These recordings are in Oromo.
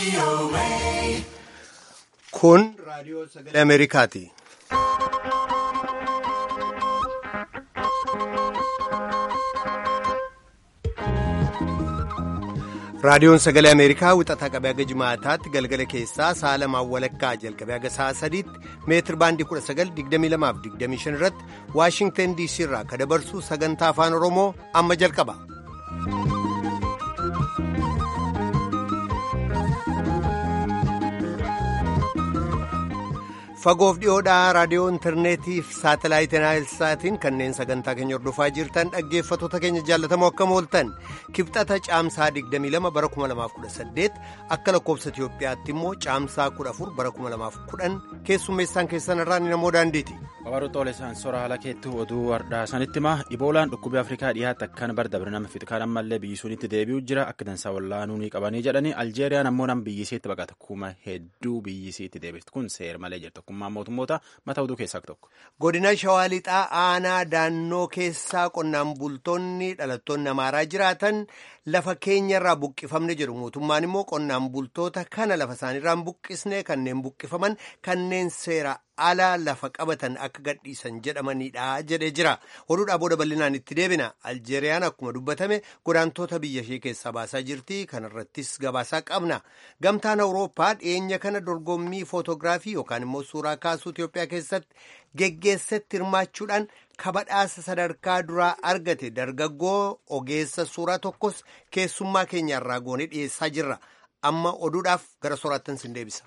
Kun raadiyoo sagalee Ameerikaati. Raadiyoon sagalee Ameerikaa wixataa qabee haga jimaataatti galgala keessaa sa'a lamaan walakkaa jalqabee haga sa'a sadiitti meetir baandii 1922-25 irratti Waashingtan DC irraa ka dabarsu sagantaa afaan Oromoo amma jalqaba. Fagoof dhiyoodhaa raadiyoo intarneetii fi saatalaayitii naayilsaatiin kanneen sagantaa keenya hordofaa jirtan dhaggeeffattoota keenya jaallatamoo akkam ooltan kibxata caamsaa 22 bara 2018 akka lakkoofsa Itiyoophiyaatti immoo caamsaa 14 bara 2010 keessummeessaan keessan irraa ni namoo daandiiti. Babaruu Xoolesaan sora haala keettuu oduu har'aa sanitti hima Iboolaan dhukkubii Afrikaa dhiyaatti akkan bar dabre nama fixkaan ammallee biyyi sunitti deebi'u jira akka dansaa wallaanuu ni qabanii jedhanii Aljeeriyaan ammoo nama biyyisiitti baqata kuma hedduu biyyisiitti deebifti kun seera malee jirtu tokkummaa mootummoota mata oduu keessaa tokko. Godina Shawaa Lixaa aanaa daannoo keessaa qonnaan bultoonni dhalattoonni amaaraa jiraatan lafa keenyarraa buqqifamne jedhu mootummaan immoo qonnaan bultoota kana lafa isaaniirraa buqqisne kanneen buqqifaman kanneen seera ala lafa qabatan akka gadhiisan jedhamanidha jedhee jira oduudhaa booda bal'inaan itti deebina aljeeriyaan akkuma dubbatame godaantoota biyya ishee keessaa baasaa jirti kanarrattis gabaasaa qabna gamtaan awurooppaa dhiyeenya kana dorgommii footoogiraafii yookaan immoo suuraa kaasuu itiyoophiyaa keessatti geggeessetti hirmaachuudhaan kabadhaasa sadarkaa duraa argate dargaggoo ogeessa suuraa tokkos keessummaa keenyarraa goonee dhiyeessaa jirra amma oduudhaaf gara sooraattan sin deebisa.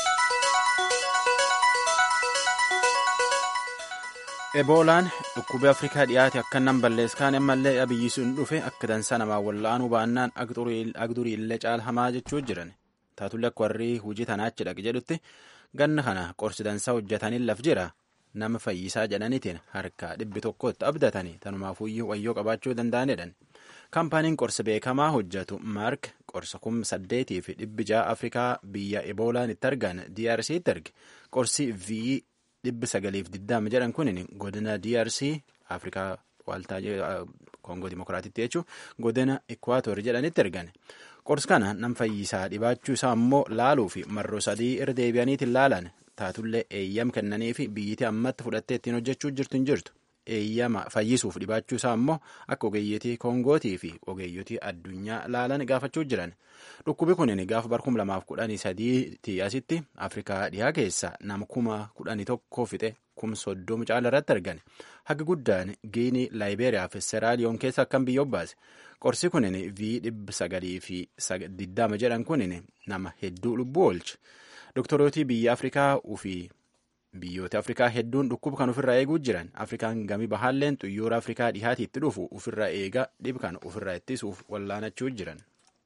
Eboolaan dhukkubii Afrikaa dhiyaate akka nan balleeskaan ammallee biyyi sun dhufe akka dansaa namaa wal'aanuu baannaan agdurii illee caalhamaa jechuu jiran taatullee akka warri hojii tanaachi dhaqe jedhutti ganna kana qorsi dansaa hojjetaniin laf jira nama fayyisaa jedhaniitiin harka dhibbi tokkotti abdatanii tanumaafuyyuu wayyoo qabaachuu danda'anidhan. kaampaaniin qorsa beekamaa hojjetu maark qorsa kum saddeetii fi dhibbi ja'a afrikaa biyya eboolaan itti argan DRC'tti erge qorsi v dhibbi sagaliif digdama jedhan kunin godina DRC afrikaa waaltaa koongoo dimokiraatitti jechuun godina ekwaatoor jedhanitti ergan qorsi kana nam fayyisaa dhibaachuu isaa immoo laaluu fi marroo sadii irra deebi'aniitiin laalan taatullee eeyyam kennanii fi biyyittii ammatti fudhattee ittiin hojjechuu jirtu hin jirtu. eeyyama fayyisuuf dhibaachuu isaa immoo akka ogeeyyotii koongootii fi ogeeyyotii addunyaa laalan gaafachuu jiran dhukkubi kunin gaafa bar kum lamaaf kudhanii sadiitii asitti afrikaa dhihaa keessa nama kuma kudhanii tokko fixe kum soddoma caala irratti argan haga guddaan giinii laayibeeriyaa fi seraaliyoon keessa akkan biyya obbaase qorsi kunin v dhibba sagalii fi digdama jedhan kunin nama hedduu lubbuu oolche doktorotii biyya afrikaa ufii. biyyoota afrikaa hedduun dhukkuba kan ofirraa eeguu jiran afrikaan gamii bahaalleen xuyyoora afrikaa dhihaatiitti dhufu ofirraa eega dhib kan ofirraa ittisuuf wallaanachuu jiran.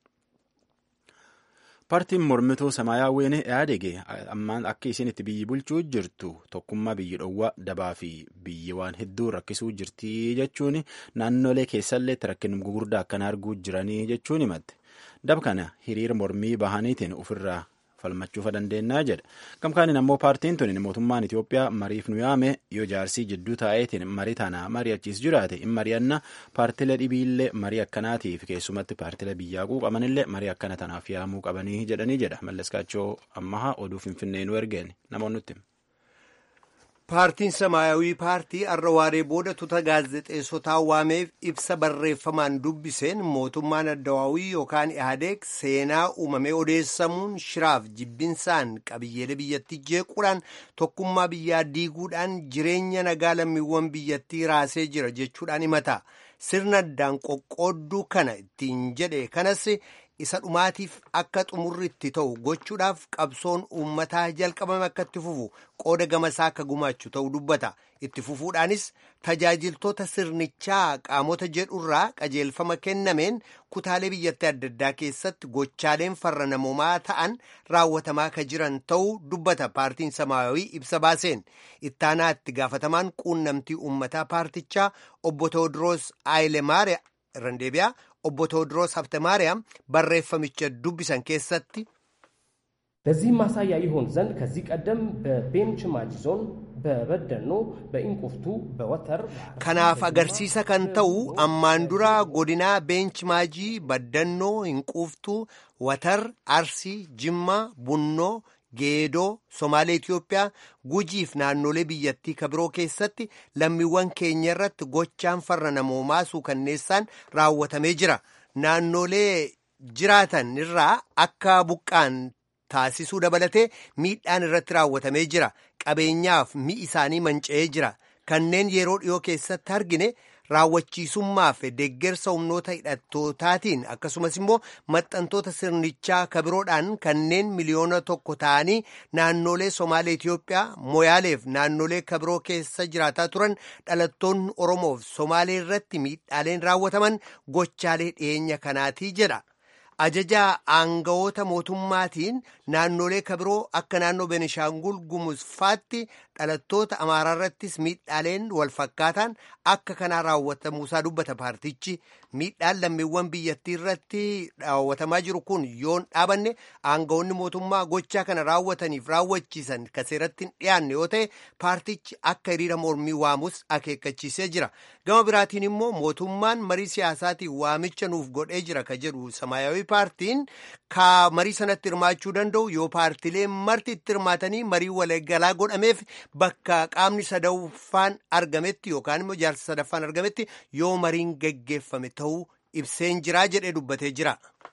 paartiin mormituu samaayyaawwiin yaadege ammaan akka isin itti biyyi bulchuu jirtu tokkummaa biyyi dhowwaa dabaa fi biyyi waan hedduu rakkisuu jirti jechuun naannolee keessallee rakkin gugurdaa akkana arguu jiranii jechuun himatte dab kana hiriira mormii bahaniitiin ofirraa falmachuufa dandeenyaa jedha gamkaaniin ammoo paartiin tun mootummaan Itoophiyaa mariif nu yaame yoo jaarsii jidduu taa'eetiin marii tana mari'achiis jiraate in mari'anna paartilee dhibiillee marii akkanaatiif keessumatti paartilee biyyaa quuqamanillee marii akkana tanaaf yaamuu qabanii jedhanii jedha malleskaachoo ammahaa oduu finfinnee nu ergeen namoonnutti. Paartiin Samaayawii paartii har'a waaree booda tuuta gaazexeessotaa waameef ibsa barreeffamaan dubbiseen mootummaan addawaawii yookaan ihaadeeg seenaa uumamee odeessamuun shiraaf jibbinsaan qabiyyeelee biyyattii jeequudhaan tokkummaa biyyaa diiguudhaan jireenya nagaa lammiiwwan biyyattii raasee jira jechuudhaan himata. Sirna addaan qoqqoodduu kana ittiin jedhe kanas isa dhumaatiif akka xumurri itti ta'u gochuudhaaf qabsoon uummataa jalqabame akka itti fufu qooda gamasaa akka gumaachu ta'u dubbata itti fufuudhaanis tajaajiltoota sirnichaa qaamota jedhurraa qajeelfama kennameen kutaalee biyyattii adda addaa keessatti gochaaleen farra namoomaa ta'an raawwatamaa akka jiran ta'uu dubbata paartiin samaayawii ibsa baaseen ittaanaa itti gaafatamaan quunnamtii uummataa paartichaa obbo Tewoodiroos Aayilemaariyaa irraan deebi'aa obbo Tewoodiroos Haftemaariyaam barreeffamicha dubbisan keessatti. ለዚህም ማሳያ ይሆን ዘንድ ከዚህ ቀደም በቤንች ማጂ ዞን በበደኖ በኢንቁፍቱ በወተር kanaaf agarsiisa kan ta'u ammaan dura godinaa beench maajii baddannoo hinquuftuu watar arsii jimmaa bunnoo geedoo somaalee itiyoophiyaa gujiif naannolee biyyattii kabiroo keessatti lammiiwwan keenya irratti gochaan farra namoomaa suukanneessaan raawwatamee jira naannolee jiraatan irraa akka buqqaan taasisuu dabalatee miidhaan irratti raawwatamee jira qabeenyaaf mi'i isaanii manca'ee jira kanneen yeroo dhiyoo keessatti argine raawwachiisummaaf deeggarsa humnoota hidhattootaatiin akkasumas immoo maxxantoota sirnichaa kabiroodhaan kanneen miliyoona tokko ta'anii naannolee somaalee Itiyoophiyaa moyaaleef naannolee kabiroo keessa jiraataa turan dhalattoonni oromoof somaalee irratti miidhaaleen raawwataman gochaalee dhiyeenya kanaatii jedha. ajajaa aangawoota mootummaatiin naannolee kabiroo akka naannoo benishaangul gumuzfaatti dhalattoota amaaraa irrattis miidhaaleen wal fakkaataan akka kanaa raawwatamuusaa dubbata paartichi miidhaan lammiiwwan biyyattii irratti raawwatamaa jiru kun yoon dhaabanne aangawoonni mootummaa gochaa kana raawwataniif raawwachiisan ka seeratti hin dhiyaanne yoo ta'e paartichi akka hiriira mormii waamus akeekkachiisee jira gama biraatiin immoo mootummaan marii siyaasaatiin waamicha nuuf godhee jira ka jedhu samaayawii paartiin ka marii sanatti hirmaachuu danda'u yoo paartileen marti itti hirmaatanii marii waliigalaa godhameef bakka qaamni sadaffaan argametti yookaan immoo jaarsa sadaffaan argametti yoo mariin geggeeffame ta'uu ibseen jiraa jedhee dubbatee jira.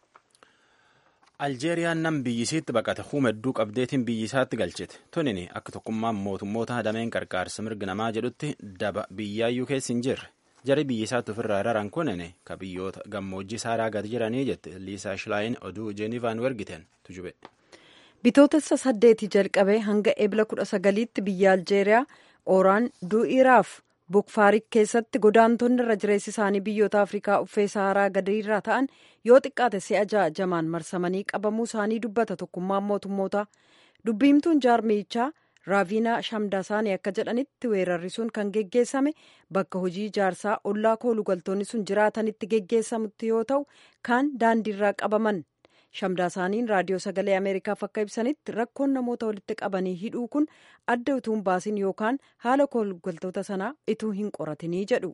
aljeeriyaan nam biyyisiitti baqate huuma hedduu qabdeetiin biyyisaatti galchite tunini akka tokkummaan mootummoota dameen qarqaarsa mirga namaa jedhutti daba biyyaayyuu keessa hin jirre jari biyyisaatti ofirraa raran kunini ka biyyoota gammoojjii saaraa gad jiranii jette liisaa shilaayin oduu jeenivaan wergiten tujube. bitootessa saddeetii jalqabee hanga ebla kudha sagaliitti biyya aljeeriyaa ooraan du'iiraaf bukfaarik keessatti godaantonni irra jireessi isaanii biyyoota afrikaa uffee saaraa gadiirraa ta'an yoo xiqqaate si'a ja'a jamaan marsamanii qabamuu isaanii dubbata tokkummaan mootummoota dubbiimtuun jaarmiyichaa raaviinaa shamdaasaanii akka jedhanitti weerarri sun kan geggeessame bakka hojii ijaarsaa ollaa koolugaltoonni sun jiraatanitti geggeessamutti yoo ta'u kaan daandiirraa qabaman shamdaasaaniin raadiyoo sagalee ameerikaaf akka ibsanitti rakkoon namoota walitti qabanii hidhuu kun adda utuu hin baasin yookaan haala koolugaltoota sanaa ituu hin qoratinii jedhu.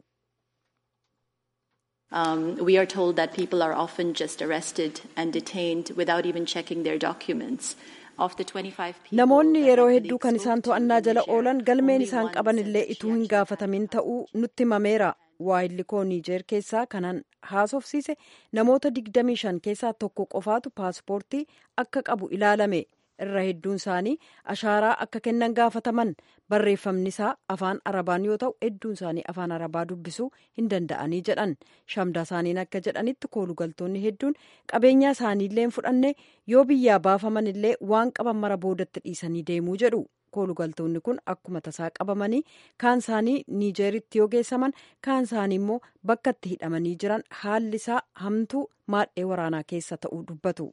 Um, we are told that people are often just arrested and detained without even checking their documents. namoonni yeroo hedduu kan isaan to'annaa jala oolan galmeen isaan qaban illee ituu hin gaafatamin ta'uu nutti himameera waayilli koo niijeer keessaa kanan haasofsiise namoota 25 keessaa tokko qofaatu paaspoortii akka qabu ilaalame irra hedduun isaanii ashaaraa akka kennan gaafataman barreeffamni isaa afaan arabaan yoo ta'u hedduun isaanii afaan arabaa dubbisuu hin danda'anii jedhan shamda isaaniin akka jedhanitti koolugaltoonni hedduun qabeenya isaaniillee hin fudhanne yoo biyyaa baafaman illee waan qaban mara boodatti dhiisanii deemuu jedhu koolugaltoonni kun akkuma tasaa qabamanii kaan isaanii niijeeritti yoo geessaman kaan isaanii immoo bakka itti hidhamanii jiran haalli isaa hamtuu maadhee waraanaa keessa ta'uu dubbatu.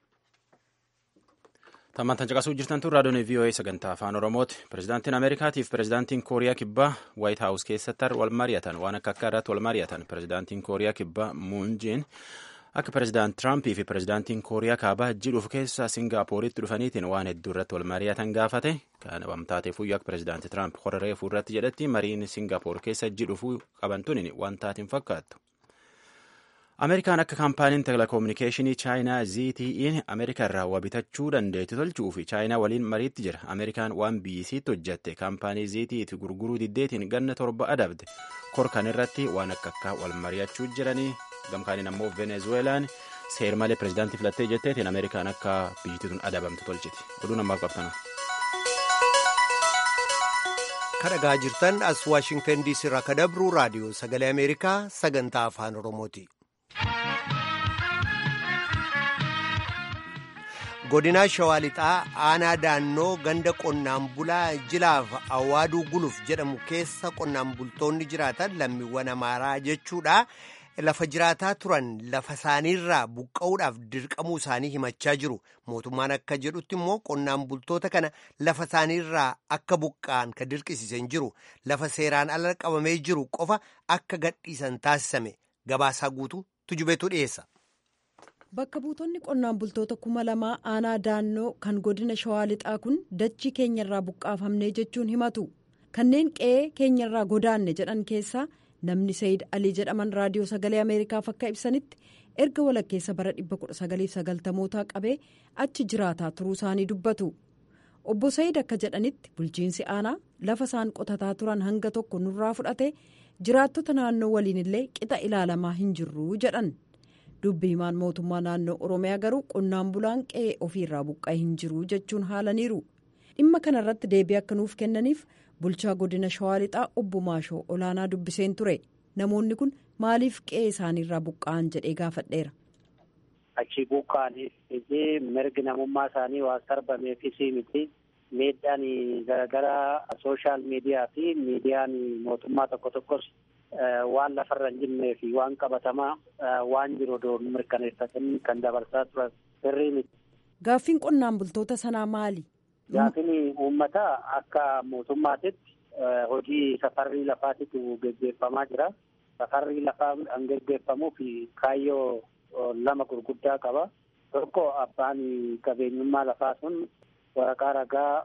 Tammantan caqasuu jirtan tun raadiyoon VOA sagantaa afaan Oromooti. Pirezidaantiin Ameerikaatiif pirezidaantiin Kooriyaa Kibbaa Waayit Haawus keessatti wal mari'atan waan akka akka irratti wal mari'atan pirezidaantiin Kooriyaa Kibbaa Muun Jeen akka pirezidaant Tiraampii fi pirezidaantiin Kooriyaa Kaabaa jidhuuf keessa Singaappooritti dhufaniitiin waan hedduu irratti wal mari'atan gaafate kan wamtaatee fuyyoo akka pirezidaanti Tiraamp horaree fuulratti jedhetti mariin Singaappoor keessa jidhuufuu qaban tuniin waan taatiin fakkaattu. Ameerikaan akka kaampaaniin telekominikeeshinii chaayinaa ZTE'n Ameerikaa irraa waa bitachuu dandeettu tolchuu fi chaayinaa waliin mariitti jira. Ameerikaan waan biyyisiitti hojjatte kaampaanii ZTE'ti gurguruu diddeetiin ganna torba adabde. Korkan irratti waan akka akka wal mari'achuu jiranii gamkaaniin ammoo Venezuelaan seer malee pirezidaantii filattee jetteetiin Ameerikaan akka biyyittiin adabamtu tolchiti. Oduu namaaf qabtanu. kadhagaa jirtan as waashingtan diisii irraa ka dabru raadiyoo sagalee ameerikaa sagantaa afaan oromooti. godinaa shawaa lixaa aanaa daannoo ganda qonnaan bulaa jilaaf awaaduu guluf jedhamu keessa qonnaan bultoonni jiraatan lammiiwwan amaaraa jechuudha lafa jiraataa turan lafa isaaniirraa buqqa'uudhaaf dirqamuu isaanii himachaa jiru mootummaan akka jedhutti immoo qonnaan bultoota kana lafa isaaniirraa akka buqqa'an ka dirqisiisan jiru lafa seeraan ala qabamee jiru qofa akka gadhiisan taasisame gabaasaa guutuu tujubeetu dhiyeessa. Bakka buutonni qonnaan bultoota kuma lamaa aanaa daannoo kan godina shawaa lixaa kun dachii keenyarraa buqqaafamnee jechuun himatu. Kanneen qe'ee keenyarraa godaanne jedhan keessaa namni Sayid Alii jedhaman raadiyoo sagalee Ameerikaaf akka ibsanitti erga walakkeessa bara 1990mootaa qabee achi jiraataa turuu isaanii dubbatu. Obbo Sayid akka jedhanitti bulchiinsi aanaa lafa isaan qotataa turan hanga tokko nurraa fudhate jiraattota naannoo waliin illee qixa ilaalamaa hin jirru jedhan. dubbi himaan mootummaa naannoo oromiyaa garuu qonnaan bulaan qe'ee ofiirraa buqqa'ee hin jiru jechuun haalaniiru dhimma kanarratti deebii akka nuuf kennaniif bulchaa godina shawaa lixaa obbo maashoo olaanaa dubbiseen ture namoonni kun maaliif qe'ee isaaniirraa buqqa'an jedhee gaafadheera. achi buqqa'anii mirgi namummaa isaanii waan sarbameefis miti miidhaan garaagaraa sooshaal miidiyaa fi miidiyaan mootummaa tokko tokkos waan lafarra hin jirree fi waan qabatamaa waan jiru odoon mirkaneeffatanii kan dabarsaa turan sirrii miti. Gaaffiin qonnaan bultoota sanaa maali? Gaaffiin uummataa akka mootummaatitti hojii safarrii lafaatitu geggeeffamaa jira. Safarrii lafaa kan geggeeffamuu fi kaayyoo lama gurguddaa qaba. Tokko abbaan qabeenyummaa lafaa sun waraqaa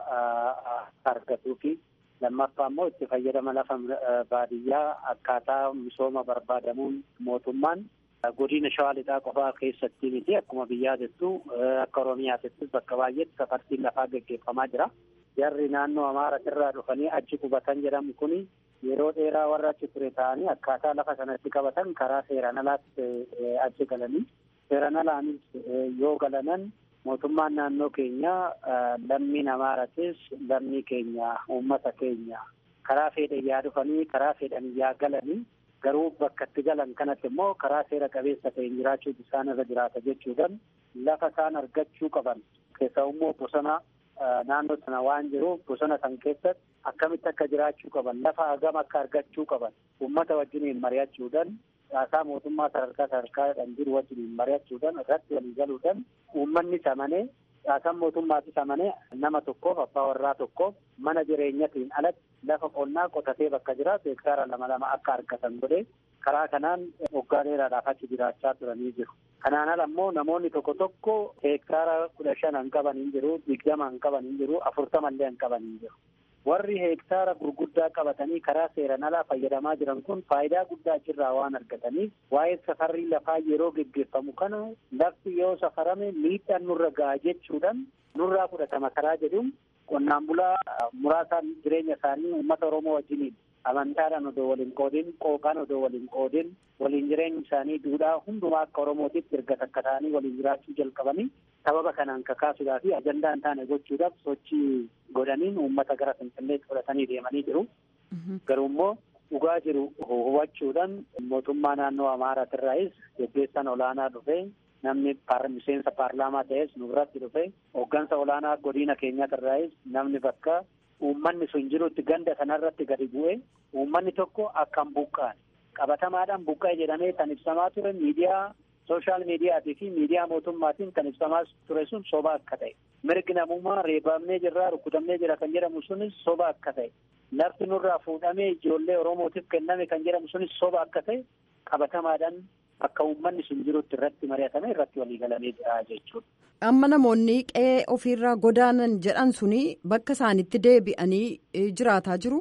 ragaa argatuu fi lammaffaa immoo itti fayyadama lafa baadiyyaa akkaataa misooma barbaadamuun mootummaan godina shawaa lixaa qofaa keessatti miti akkuma biyyaa jettu akka oromiyaattis bakka baay'eetti safartiin lafaa geggeeffamaa jira. Jarri naannoo amaaratirraa dhufanii achi qubatan jedhamu kuni yeroo dheeraa warra achi ture ta'anii akkaataa lafa sanatti qabatan karaa seeraan alaatti achi galanii seeraan alaanis yoo galanan mootummaan naannoo keenya lammiin amaaratis lammii keenya uummata keenya karaa fedhan yaa dhufanii karaa fedhan yaa galanii garuu bakka itti galan kanatti immoo karaa seera qabeessa ta'een jiraachuutu isaan irra jiraata jechuudhaan lafa isaan argachuu qaban keessaa immoo bosona naannoo sana waan jiruuf bosona san keessatti akkamitti akka jiraachuu qaban lafa hagam akka argachuu qaban uummata wajjiniin mari'achuudhaan caasaa mootummaa sadarkaa sadarkaadhaan jiru wajjiniin mari'achuudhaan irratti walii galuudhaan uummanni samanee caasaan mootummaatis amanee nama tokkoof abbaa warraa tokkoof mana jireenyatiin alatti lafa qonnaa qotatee bakka jiraatu hektaara lama lama akka argatan godhee karaa kanaan waggaa dheeraadhaaf achi jiraachaa turanii jiru. Kanaan ala immoo namoonni tokko tokko hektaara kudha shan hin qaban hin jiru, digdama hin qaban hin jiru, afurtama illee hin qaban hin jiru. Warri hektaara gurguddaa qabatanii karaa seeran alaa fayyadamaa jiran kun faayidaa guddaa achirraa waan argataniif waa'ee safarrii lafaa yeroo geggeeffamu kana lafti yoo safarame miidhaan nurra ga'a jechuudhaan nurraa fudhatama karaa jedhuun qonnaan bulaa muraasaan jireenya isaanii uummata Oromoo wajjiniin amantaadhaan odoo waliin qoodin qooqaan odoo waliin qoodin waliin jireenyi isaanii duudhaa hundumaa akka Oromootitti erga takka ta'anii waliin jiraachuu jalqabanii sababa kanaan kakaasuudhaa fi ajandaa hin taane gochuudhaaf sochii godhaniin uummata gara finfinneetti fudhatanii deemanii jiru. Garuu immoo dhugaa jiru hubachuudhaan mootummaa naannoo Amaaraatirraayis gaggeessan olaanaa dhufee namni miseensa paarlaamaa ta'es nu biratti dhufe hooggansa olaanaa godina keenyatirraayis namni bakka uummanni sun jirutti ganda sanarratti gadi bu'ee uummanni tokko akkam buqqa'an qabatamaadhaan buqqa'e jedhamee kan ibsamaa ture miidiyaa sooshaal miidiyaatii fi miidiyaa mootummaatiin kan ibsamaa ture sun soba akka ta'e mirgi namummaa reebamnee jirraa rukutamnee jira kan jedhamu sunis soba akka ta'e lafti nurraa fuudhamee ijoollee oromootiif kenname kan jedhamu sunis soba akka ta'e qabatamaadhaan akka uummanni sun jirutti irratti mari'atame irratti waliigalamee jira jechuudha. Amma namoonni qe'ee ofiirraa godaanan jedhan suni bakka isaanitti deebi'anii jiraataa jiru.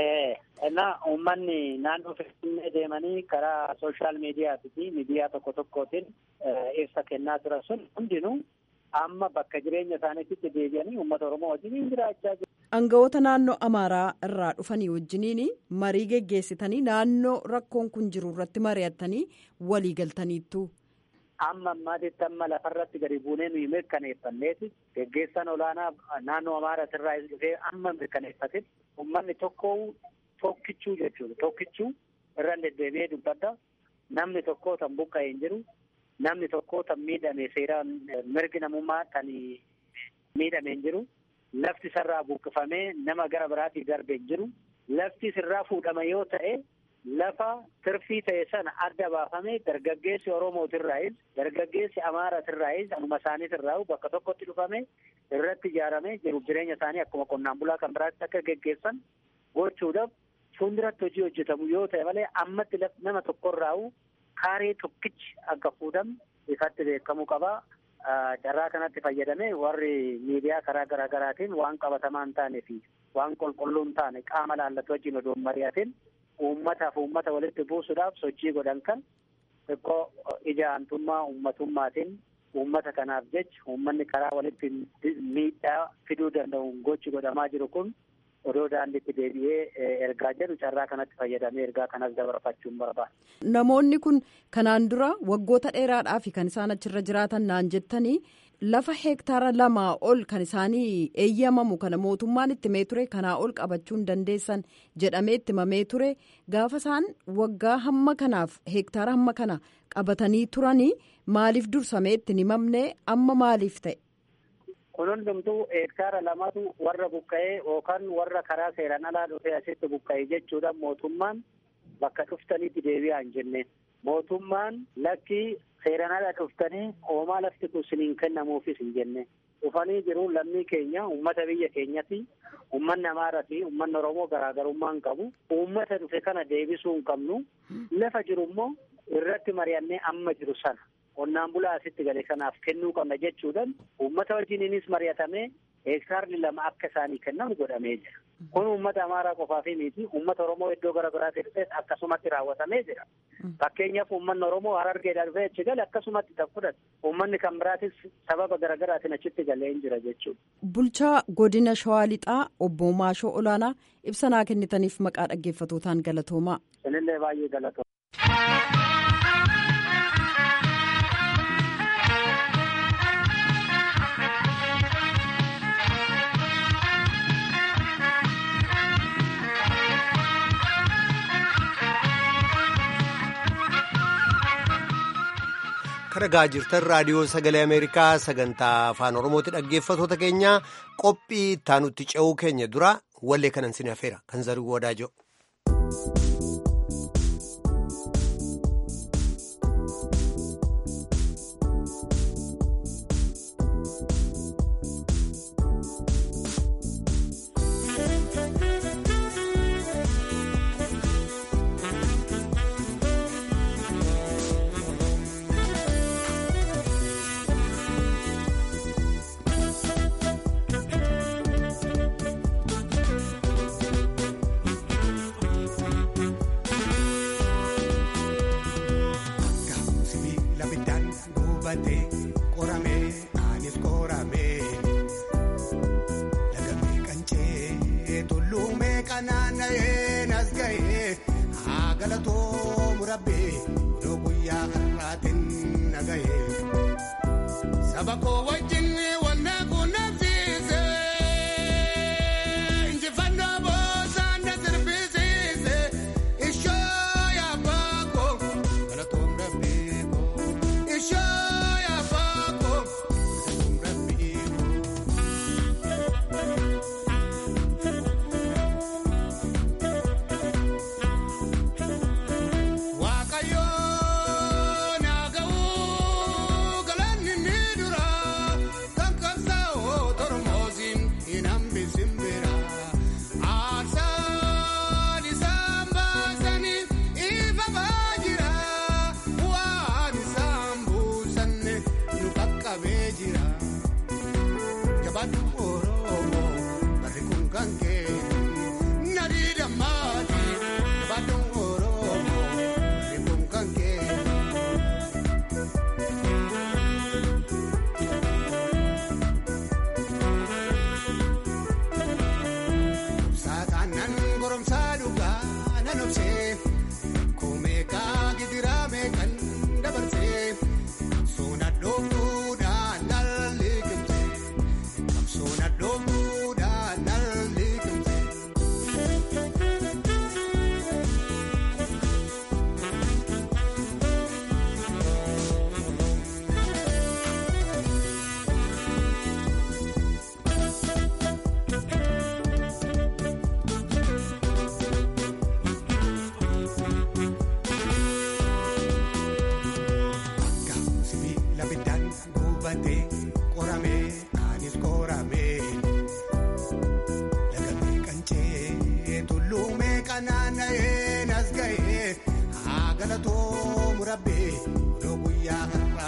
Ennaa uummanni naannoo Finfinnee deemanii karaa sooshaal miidiyaatii fi miidiyaa tokko tokkootiin ibsa kennaa turan sun hundinuu amma bakka jireenya isaaniitti deebi'anii uummata Oromoo wajjin jiraachaa jiru. Aangawoota naannoo Amaaraa irraa dhufanii wajjiniin marii geggeessitanii naannoo rakkoon kun jiru irratti mari'attanii walii galtaniittu. Amma ammaatitti amma lafarratti gadi buunee nuyi mirkaneeffanneeti geggeessan olaanaa naannoo Amaaraa irraa dhufee amma mirkaneeffatetti uummanni tokko tokkichuu jechuudha. Tokkichuu irra deddeebi'ee dubbadda. Namni tokko tan buqqa'ee hin jiru. Namni tokko tan miidhame seeraan mirgi namummaa tan miidhame hin jiru. Lafti isarraa buqqifamee nama gara biraatti darbe hin jiru. Lafti sirraa fuudhama yoo ta'e lafa tirfii ta'e sana adda baafamee dargaggeessi Oromootirraayis dargaggeessi Amaaratirraayis anuma isaaniitirraa bakka tokkotti dhufame irratti ijaaramee jiruuf jireenya isaanii akkuma qonnaan bulaa kan biraatti akka geggeessan gochuudhaaf fuulduratti hojii hojjetamu yoo ta'e malee ammatti nama tokkorraa kaaree tokkichi akka fuudhamu ifatti beekamuu qaba. Carraa kanatti fayyadamee warri miidiyaa karaa garaa garaatiin waan qabatamaa hin taanee fi waan qulqulluu hin taane qaama laallatu wajjin odoo hin mari'atin uummataaf uummata walitti buusuudhaaf sochii godhan kan xiqqoo ija aantummaa ummatummaatiin uummata kanaaf jecha uummanni karaa walitti miidhaa fiduu danda'u gochi godhamaa jiru kun odoo daandiitti deebi'ee ergaa jedhu carraa kanatti fayyadamee ergaa kanas dabarfachuun barbaada. Namoonni kun kanaan dura waggoota dheeraadhaaf kan isaan achirra jiraatan naan jettanii lafa heektaara lamaa ol kan isaanii eeyyamamu kana mootummaan itti mee ture kanaa ol qabachuu hin dandeessan jedhamee itti mamee ture gaafa isaan waggaa hamma kanaaf heektaara hamma kana qabatanii turanii maaliif dursamee itti hin himamne amma maaliif ta'e. kun hundumtuu heektaara lamatu warra buqqa'ee yookaan warra karaa seeraan alaa dhufee asitti buqqa'e jechuudha mootummaan bakka dhuftaniitti deebi'aa hin jenne mootummaan lakkii seeraan alaa dhuftanii hoomaa lafti kun siniin kennamuufis hin jenne dhufanii jiru lammii keenya uummata biyya keenyati uummanni amaaraa fi uummanni oromoo garaagarummaa hin qabu uummata dhufe kana deebisuu hin qabnu lafa jiru immoo irratti mari'annee amma jiru sana qonnaan bulaa asitti gale kanaaf kennuu qabna jechuudhaan uummata wajjiniinis mari'atamee heektaarri lama akka isaanii kennamu godhamee jira. Kun uummata amaaraa qofaaf miti uummata oromoo iddoo gara biraatti dhufees akkasumatti raawwatamee jira. Fakkeenyaaf uummanni oromoo harargeedhaa dhufee achi gale akkasumatti kan fudhate uummanni kan biraatis sababa garaagaraatiin achitti galee hin jira jechuudha. Bulchaa godina Shawaa Lixaa obbo Maashoo Olaanaa ibsa naa kennitaniif maqaa dhaggeeffatootaan galatoomaa. Sinillee baay'ee galatooma. Dhaggeeffachaa jirtan raadiyoo sagalee Ameerikaa sagantaa afaan Oromooti dhaggeeffatoota keenya qophii ittaanutti ce'uu keenya dura wallee kanan sin hafeera kan zaruu wadaajoo.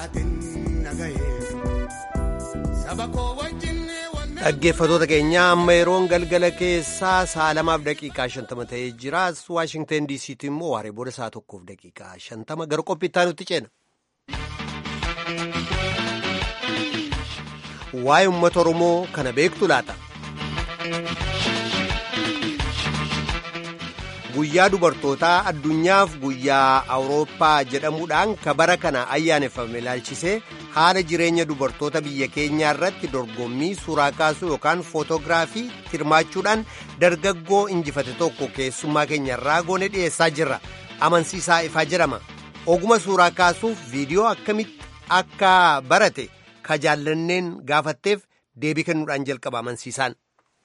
dhaggeeffatoota keenya amma yeroon galgala keessaa sa'a lamaaf daqiiqaa shantama ta'ee jira waashingtan diisiitti immoo waaree booda sa'a tokkoof daqiiqaa shantama gara qophiittaa nutti ceena. waa'ee uummata oromoo kana beektu laata. guyyaa dubartootaa addunyaaf guyyaa awurooppaa jedhamuudhaan kabara kana ayyaaneffame ilaalchisee haala jireenya dubartoota biyya keenyaa irratti dorgommii suuraa kaasuu yookaan footoogiraafii hirmaachuudhaan dargaggoo injifate tokko keessummaa keenya irraa goone dhiyeessaa jirra amansiisaa ifaa jedhama oguma suuraa kaasuuf viidiyoo akkamitti akka barate ka jaallanneen gaafatteef deebii kennuudhaan jalqaba amansiisaan.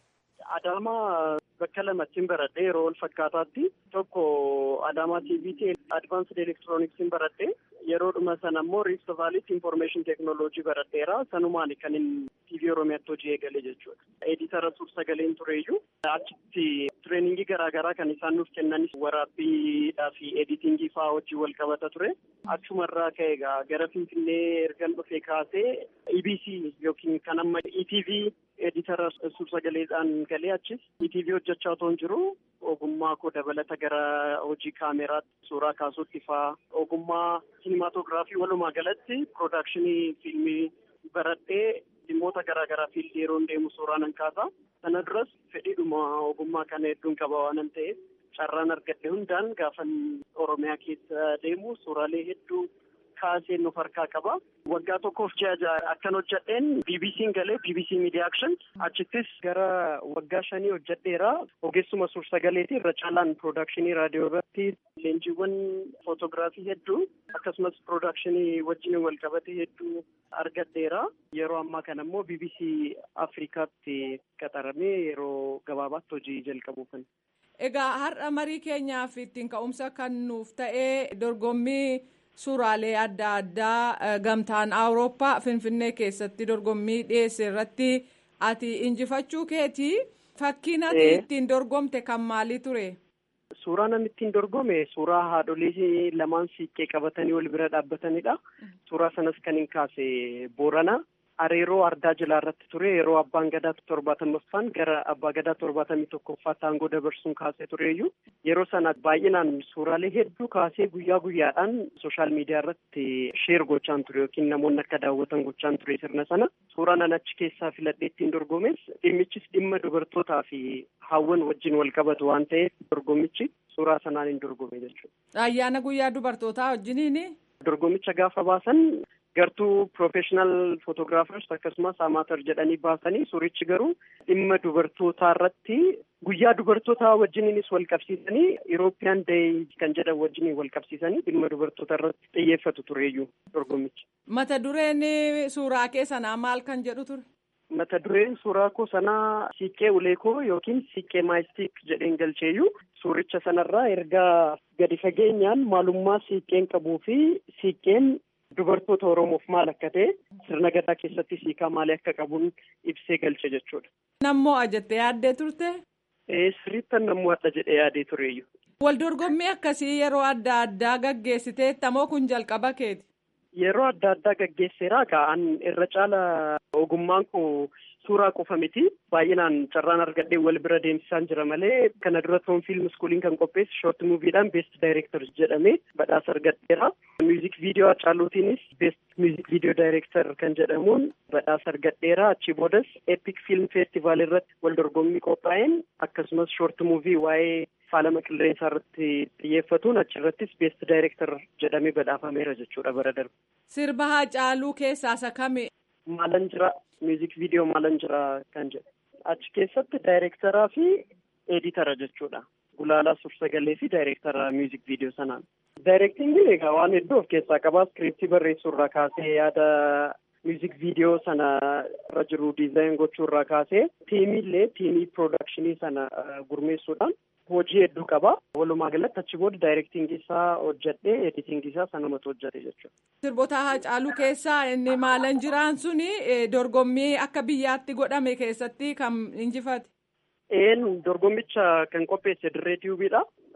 Adaamaa bakka lamattiin baradhee yeroo wal fakkaataatti tokko Adaamaa TVT Advanced Electronics'n baradhee yeroodhuma sana immoo Rift Valleytti Information Technology baradheera sanumaan kan inni TV Oromiyaatti hojii eegale jechuudha. Editara suur sagaleen tureeyyuu achitti tireeningii garaagaraa kan isaan nuuf kennanis waraabbiidhaa fi editingii fa'aa hojii wal qabata ture. Achumarraa ka'e egaa gara Finfinnee ergan dhufee kaasee EBC yookiin kan amma ETV editara suur-sagaleedhaan galee achis ETV hojjechaa otoo hin jiru ogummaa koo dabalata gara hojii kaameraatti suuraa kaasuutti fa'aa ogummaa siinimaatoogiraafii walumaa galatti piroodakshinii fiilmii baradhee dhimmoota garaagaraa fiildii yeroo deemu suuraa nan kaasa sana duras fedhiidhuma ogummaa kana hedduun qaba waanan ta'eef carraan argadhe hundaan gaafan oromiyaa keessa deemu suuraalee hedduu kaaseen nuuf harkaa qaba. Waggaa tokkoof ji'a ja'a akkan hojjedheen BBC'n galee BBC Media Action achittis gara waggaa shanii hojjedheera. Ogeessuma suur-sagaleeti irra caalaan piroodakshinii raadiyoo irratti leenjiiwwan footoogiraafii hedduu akkasumas piroodakshinii wajjin wal qabate hedduu argadheera. Yeroo ammaa kana immoo BBC Afrikaatti qaxaramee yeroo gabaabaatti hojii jalqabuufan. Egaa har'a marii keenyaaf ittiin ka'umsa kan nuuf ta'ee dorgommii suuraalee adda addaa gamtaan awurooppaa finfinnee keessatti dorgommii dhiyeesse irratti ati injifachuu keeti fakkiin ati ittiin dorgomte kan maalii ture. Suuraa namni ittiin dorgome suuraa haadholii lamaan siiqqee qabatanii wal bira dhaabbatanidha. Suuraa sanas kan hin kaase Boorana. Areeroo ardaa jilaa irratti ture yeroo abbaan gadaa torbaatamaffaan gara abbaa gadaa torbaatamii tokkoffaatti aangoo dabarsuun kaasee tureeyyuu yeroo sana baay'inaan suuraalee hedduu kaasee guyyaa guyyaadhaan sooshaal miidiyaa irratti sheer gochaan ture yookiin namoonni akka daawwatan gochaan ture sirna sana suuraan an achi keessaa filadhee ittiin dorgomes dhimmichis dhimma dubartootaa fi hawwan wajjin wal qabatu waan ta'eef dorgommichi suuraa sanaan hin dorgome jechuudha. Ayyaana guyyaa dubartootaa wajjiniini. Dorgommicha gaafa baasan. gartuu piroofeeshinaal footoogiraafers akkasumas amaatar jedhanii baasanii suurichi garuu dhimma dubartootaa irratti guyyaa dubartootaa wajjiniinis wal qabsiisanii Irooppiyaan Deey kan jedhan wajjiniin wal qabsiisanii dhimma dubartoota irratti xiyyeeffatu tureeyyuu dorgommichi. Mata dureen suuraa kee sanaa maal kan jedhu ture? Mata dureen suuraa koo sanaa siiqqee ulee koo yookiin siiqqee maayistiik jedheen galcheeyyuu suuricha sanarraa ergaa gadi fageenyaan maalummaa siiqqeen qabuu fi siiqqeen dubartoota Oromoof maal akka ta'e sirna gadaa keessatti siikaa maalii akka qabuun ibsee galche jechuudha. Nammoo ajattee yaaddee turte? Sirriittan nammoo adda jedhee yaadee tureeyyu. Wal dorgommii akkasii yeroo adda addaa gaggeessitee tamoo kun jalqaba keeti? Yeroo adda addaa gaggeesseeraa ka'an irra caala ogummaan koo suuraa qofa miti baay'inaan carraan argadhee wal bira deemsisaan jira malee kana dura toon fiilm iskuuliin kan qopheesse shoort muuviidhaan beest daayireektar jedhamee badhaasa argadheera. Miuzik viidiyoo Hacaaluutiinis beest miuzik viidiyoo daayireektar kan jedhamuun badhaasa argadheera. Achii boodas epic fiilm feestivaal irratti wal dorgommii qophaa'een akkasumas shoort muuvii waa'ee faalama qilleensaa irratti xiyyeeffatuun achirrattis beest daayireektar jedhamee badhaafameera jechuudha bara darbe. Sirba Hacaaluu keessaa isa kami? Maalan jira miuzik viidiyoo maalan jira kan jedhu achi keessatti daayireektaraa fi eeditara jechuudha gulaalaa suur-sagalee fi daayireektara miuzik viidiyoo sanaan. Daayireektingiin egaa waan hedduu of keessaa qabaa iskiriiptii barreessuurraa kaasee yaada miuzik viidiyoo sana irra jiru diizaayin gochuurraa kaasee tiimiillee tiimii piroodakshinii sana gurmeessuudhaan hojii hedduu qaba. Walumaa galatti achi booda daayireektingii isaa hojjedhee editingii isaa sanumatu hojjete jechuudha. Sirboota Hacaaluu keessaa inni maalan jiraan suni dorgommii akka biyyaatti godhame keessatti kan injifate. Een dorgommicha kan qopheesse dirree tiyuubiidha.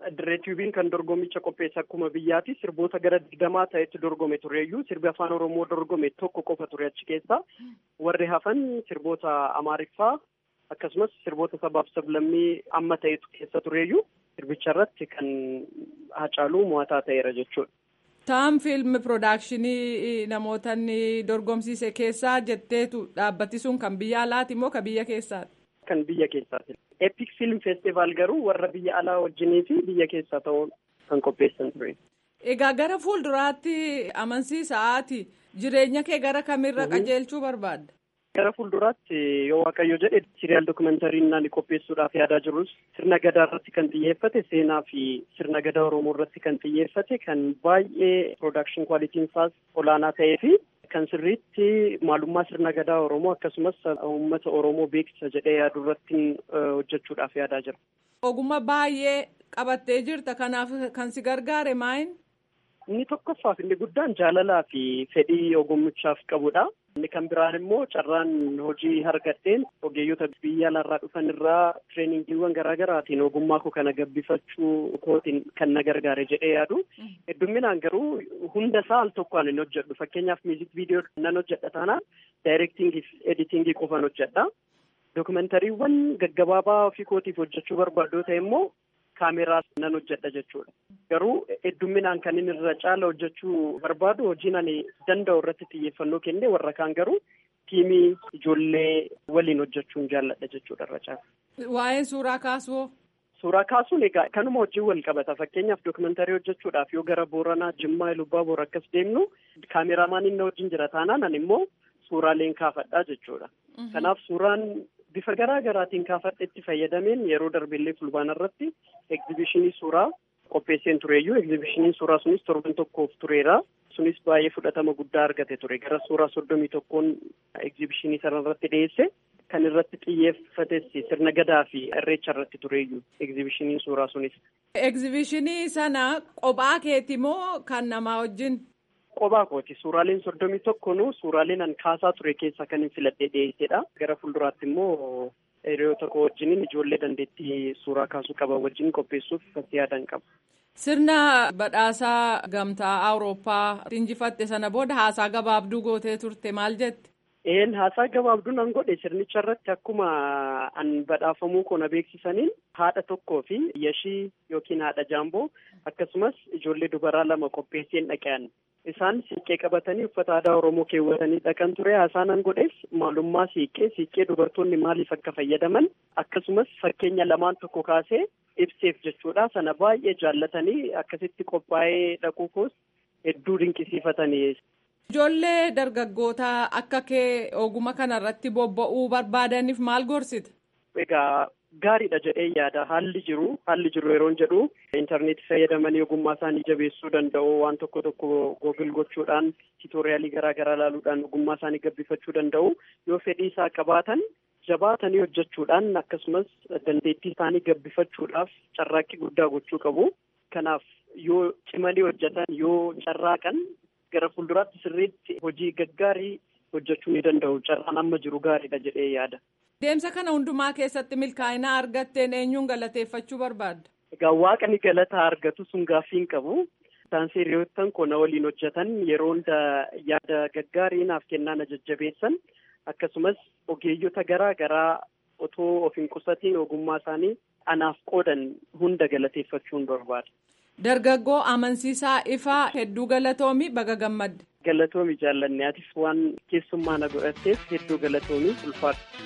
Direetiyuubiin kan dorgommicha qopheesse akkuma biyyaati sirboota gara digdamaa ta'etti dorgome tureeyyuu sirbi afaan oromoo dorgome tokko qofa ture achi keessa warri hafan sirboota amaariffaa akkasumas sirboota sabaaf sablammii amma ta'etu keessa tureeyyuu sirbicha irratti kan hacaaluu mo'ataa ta'eera jechuudha. Taam fiilmi piroodakshinii namoota dorgomsiise keessaa jetteetu dhaabbati sun kan biyya alaati moo kan biyya keessaati? Kan biyya keessaati. Epic Film Festival garuu warra biyya alaa wajjinii fi biyya keessaa ta'uun kan qopheessan ture. Egaa gara fuulduraatti amansiisaati jireenya kee gara kamirra qajeelchuu barbaadda? Gara fuulduraatti yoo waaqayyo jedhe siriyaal dookumentarii inni qopheessuudhaaf yaadaa jirus sirna gadaa irratti kan xiyyeeffate seenaa fi sirna gadaa oromoo irratti kan xiyyeeffate kan baay'ee piroodakshin kwaalitiin isaas olaanaa ta'ee fi kan sirriitti maalummaa sirna gadaa oromoo akkasumas uummata oromoo beeksisa jedhee yaadu irratti hojjechuudhaaf yaadaa jira. Ogummaa baay'ee qabattee jirta kanaaf kan si gargaare maayin? Inni tokkoffaaf inni guddaan jaalalaa fi fedhii ogummichaaf qabudha. Inni kan biraan immoo carraan hojii argadheen ogeeyyota biyya alaarraa dhufan irraa tireeningiiwwan garaa garaatiin ogummaa koo kana gabbifachuu kootiin kan na gargaare jedhee yaadu. Heddumminaan garuu hunda isaa al tokkoon hin hojjedhu. Fakkeenyaaf miizik viidiyoo nan hojjedha taanaan daayirektingii fi editingii qofan hojjedha. Dookumentariiwwan gaggabaabaa ofii kootiif hojjechuu barbaadu ta'e immoo kaameraa nan hojjedha jechuudha. Garuu heddumminaan kan inni irra caala hojjechuu barbaadu hojiin ani danda'u irratti xiyyeeffannoo kenne warra kaan garuu tiimii ijoollee waliin hojjechuun jaalladha jechuudha irra caala. Waa'ee suuraa kaasuu. Suuraa kaasuun egaa kanuma wajjin wal qabata fakkeenyaaf dookumentarii hojjechuudhaaf yoo gara Booranaa Jimmaa Ilubbaa Boor akkas deemnu kaameramaan inni wajjin jira taanaan ani immoo suuraaleen kaafadhaa jechuudha. Kanaaf suuraan bifa garaa garaatiin kaafadhetti fayyadameen yeroo darbeellee fulbaana irratti egzibishinii suuraa qopheesseen tureeyyuu egzibishiniin suuraa sunis torban tokkoof tureera. Sunis baay'ee fudhatama guddaa argate ture gara suuraa soddomii tokkoon egzibishinii sana irratti dhiyeesse kan irratti xiyyeeffates sirna gadaa fi irreecha irratti tureeyyuu egzibishiniin suuraa sunis. Egzibishinii sana qophaa keeti moo kan namaa wajjin? Qophaa kooti. Suuraaleen soddomii tokkonuu suuraaleen an kaasaa ture keessaa kan hin filadhee dhiyeessedha. Gara fuulduraatti immoo hiriyoota koo wajjiniin ijoollee dandeettii suuraa kaasuu qaban wajjin qopheessuuf itti yaadan qaba. Sirna badhaasaa gamtaa Awurooppaa injifatte sana booda haasaa gabaabduu gootee turte maal jette? Een haasaa gabaabduu nan godhe sirnicha irratti akkuma an badhaafamuu koo na beeksisaniin haadha tokkoo fi yashii yookiin haadha jaamboo akkasumas ijoollee dubaraa lama qopheesseen dhaqe'an. Isaan siiqqee qabatanii uffata aadaa Oromoo keewwatanii dhaqan ture haasaa nan godheef maalummaa siiqqee siiqqee dubartoonni maaliif akka fayyadaman akkasumas fakkeenya lamaan tokko kaasee ibseef jechuudha sana baay'ee jaallatanii akkasitti qophaa'ee dhaquu koos hedduu dinqisiifatanii. Ijoollee dargaggootaa akka kee oguma kanarratti bobba'uu barbaadaniif maal gorsita? Egaa gaariidha jedhee yaada haalli jiru haalli jiru yeroon jedhu intarneetii fayyadamanii ogummaa isaanii jabeessuu danda'u waan tokko tokko googil gochuudhaan tiitooriyaalii garaa garaa ilaaluudhaan ogummaa isaanii gabbifachuu danda'u yoo fedhii isaa qabaatan jabaatanii hojjechuudhaan akkasumas dandeettii isaanii gabbifachuudhaaf carraaqqii guddaa gochuu qabu kanaaf yoo cimanii hojjetan yoo carraaqan gara fuulduraatti sirriitti hojii gaggaarii hojjechuu ni danda'u carraan amma jiru gaariidha jedhee yaada. Deemsa kana hundumaa keessatti milkaa'ina argatteen eenyuun galateeffachuu barbaadda? Egaa waaqni galata argatu sun gaaffii hin qabu. Isaan hiriyoottan koo na waliin hojjetan yeroo hunda yaada gaggaarii naaf kennaa na jajjabeessan akkasumas ogeeyyota garaa garaa otoo of hin qusatiin ogummaa isaanii anaaf qoodan hunda galateeffachuun barbaada. Dargaggoo amansiisaa ifaa hedduu galatoomi baga gammadde. Galatoomi jaallanne atis waan keessummaa na godhatteef hedduu galatoomi ulfaadha.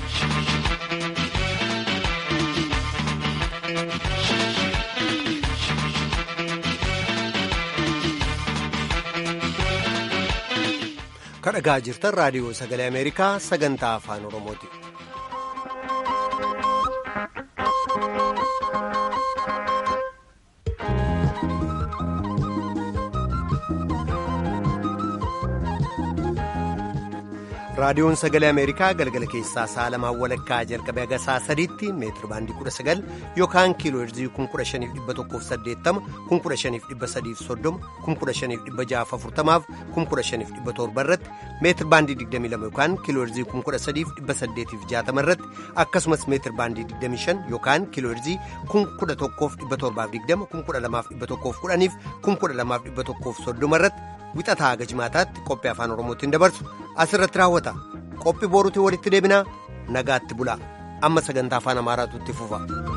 kadhagaa jirtan raadiyoo sagalee ameerikaa sagantaa afaan oromooti. raadiyoon sagalee ameerikaa galgala keessaa sa'a lamaan walakkaa jalqabee haga sa'a sadiitti meetiri baandii 19 yookaan kiiloo heerzii 15180 15330 15640 15700 irratti meetiri baandii 22 yookaan kiiloo heerzii 13860 irratti akkasumas meetiri baandii 25 yookaan kiiloo heerzii 11720 12110 12130 irratti wixataa haga jimaataatti qophii afaan oromootiin dabarsu asirratti raawwata qophii booruutiin walitti deebinaa nagaatti bulaa amma sagantaa afaan amaaraatu itti fufa.